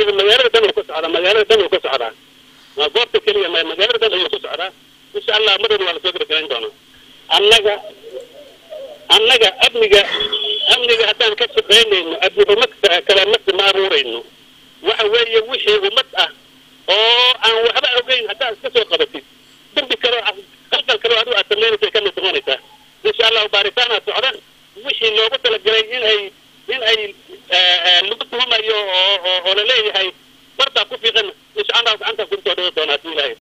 amniga magaalada dhan uu ka socdaa magaalada dhan uu ka socdaa ma goobta keliya ma magaalada dhan ayuu ku socdaa insha allah madowna waa lasoo gabagalayn doonaa annaga annaga amniga amniga haddaan ka shaqaynayno amni ummad kale masi ma abuurayno waxa weeye wixii ummad ah oo aan waxba ogeyn haddaad iska soo qabatid dembi kaleo qalqal kaleo adigu aad samaynaysa ka mid noqonaysaa insha allahu baaritaanaa socda wixii loogu talagalay in ay in ay lagu tuhumayo oo oo oo laleeyahay barbaa ku fiiqan insha allahu gacanta kusoo dhawo doonaa hadii ilaahay